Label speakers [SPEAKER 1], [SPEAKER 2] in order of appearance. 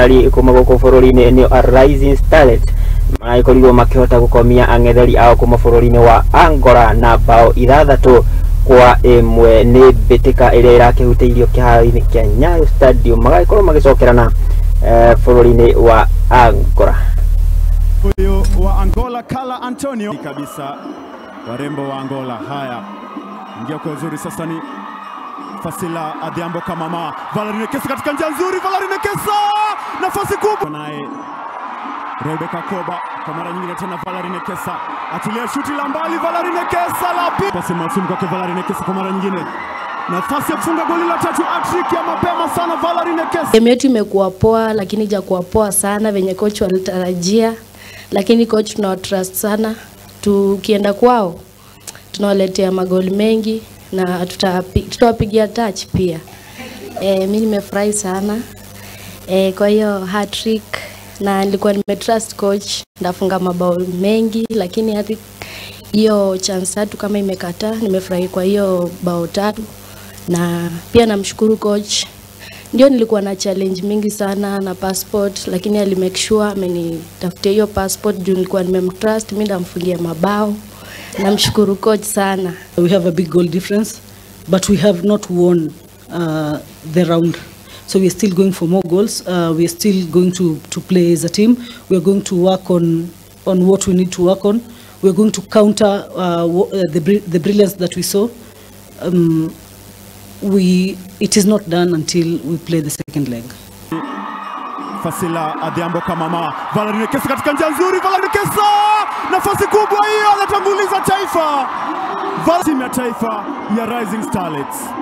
[SPEAKER 1] ari kuma guku bururi-ini ni Rising Starlet maragĩkorirwo makĩhota gũkomia ang'etheri ao kuma bũrũri-inĩ wa Angola na bao ithathatũ kwa ĩmwe nĩ mbĩtĩka ĩrĩa ĩrakĩhutĩirio kĩharo-inĩ kĩa Nyayo Stadium magagĩkorwo magĩcokerana eh, bũrũri-inĩ wa Angola
[SPEAKER 2] Huyu wa Angola Kala Antonio kabisa, warembo wa Angola. Haya, ingia kwa uzuri sasa, ni Fasila Adhiambo Kamama, Valerine Kesa katika njia nzuri, Valerine Kesa nafasi kubwa, naye Rebecca Koba kwa mara nyingine tena, Valerine Kesa atilia shuti la mbali, Valerine Kesa la pili, pasi maalum kwake Valerine Kesa kwa mara nyingine, nafasi ya kufunga goli la tatu, hattrick ya mapema sana, Valerine Kesa.
[SPEAKER 3] Game yetu imekuwa poa, lakini ijakuwa poa sana venye coach walitarajia, lakini coach tunawatrust sana. Tukienda kwao tunawaletea magoli mengi na tutapi- tutawapigia touch pia. E, mi nimefurahi sana e, kwa hiyo hat-trick na nilikuwa nimetrust coach ndafunga mabao mengi, lakini hadi hiyo chance tatu kama imekataa, nimefurahi kwa hiyo bao tatu, na pia namshukuru coach ndio nilikuwa na challenge mingi sana na passport, lakini ali make sure amenitafutia hiyo passport juu nilikuwa nimemtrust, mimi ndamfungia mabao. Namshukuru coach sana.
[SPEAKER 4] We have a big goal difference, but we have not won uh, the round. So we are still going for more goals. Uh, we are still going to, to play as a team. We are going to work on, on what we need to work on. We are going to counter uh, wha- uh, the, bri- the brilliance that we saw. Um, we, it is not done until we play the second leg.
[SPEAKER 2] Fasila Adhiambo Kamama, Valerine Kesa katika njia nzuri, Valerine Kesa nafasi kubwa hiyo, anatanguliza taifa. Val- Timu ya taifa ya Rising Starlets